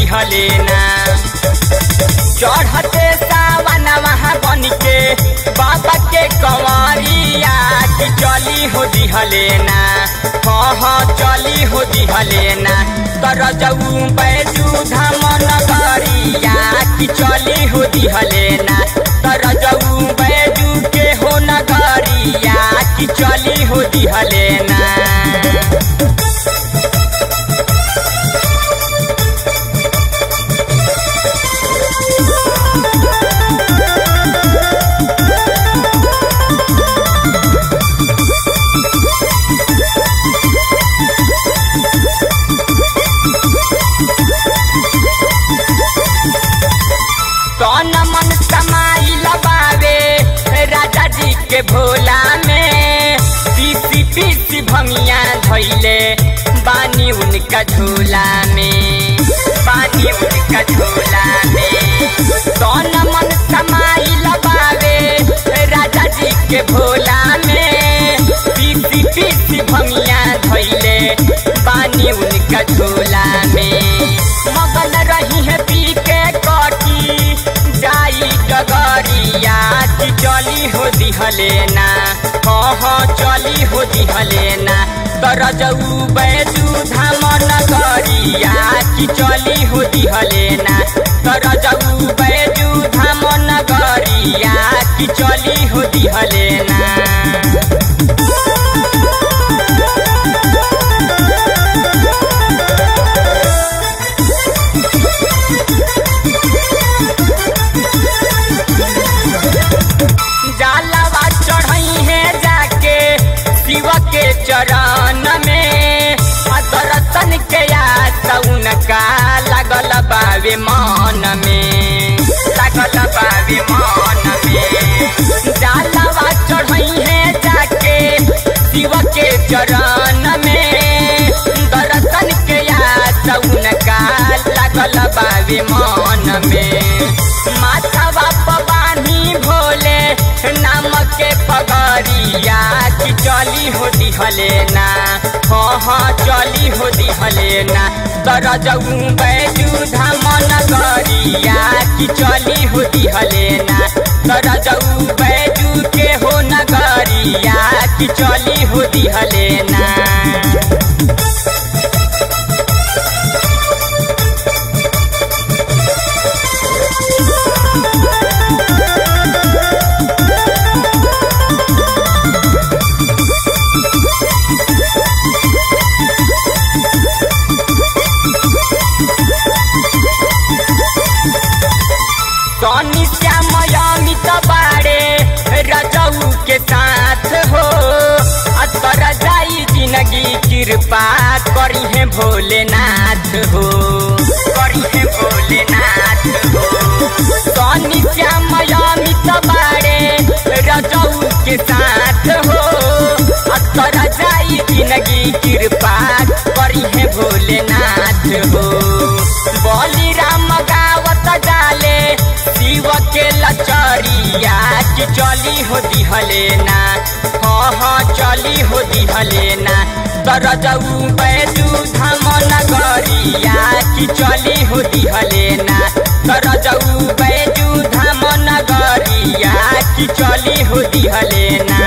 दिहले ना चढ़ते सावन वहाँ बन के बाबा के कंवरिया कि चली हो दिहले ना हाँ हाँ चली हो दिहले ना तर जऊ बैजू धाम नगरिया कि चली हो दिहले ना तर जऊ बैजू के हो नगरिया कि चली हो दिहले ना कौन मन समाई लबावे राजा जी के भोला में पीसी पीसी भमिया धैले बानी उनका झोला में बानी उनका झोला में कौन मन समाई लबावे राजा जी के भोला में पीसी पीसी भमिया धैले बानी उनका झोला में मगन रही है पी के कटी जाई डगरिया कि चली हो दिहले ना हाँ हाँ चली हो दिहले ना तर जऊ बैजू धाम नगरिया कि चली हो दिहले ना तर जऊ बैजू धाम नगरिया कि चली हो दिहले ना जालवा चढ़ई है जाके शिव के चरण में आ दर्शन के आसौन का लागल बावे मन में लागल बावे मन में जालवा चढ़ई है जाके शिव के चरण में दर्शन के आसौन का लागल बावे मन में माथवा पवानी भोले नाम के पगरिया कि चली हो दिहले ना हाँ हाँ चली हो दिहले ना तर जऊ बैजू धाम नगरिया कि चली हो दिहले ना तर जऊ बैजू के हो नगरिया कि चली हो दिहले ना सोनी श्याम अमित बाड़े रजऊ के साथ हो अतर जाई जिंदगी कृपा करी है भोलेनाथ हो करी है भोलेनाथ हो सोनी श्याम अमित बाड़े रजऊ के साथ हो अतर जाई जिंदगी कृपा करी है भोलेनाथ हो बली राम गावत जाले शिव के लचरिया कि चली हो दिहले ना हाँ हाँ चली हो दिहले ना तर जऊ बैजू धाम नगरिया कि चली हो दिहले ना तर जऊ बैजू धाम नगरिया कि चली हो दिहले ना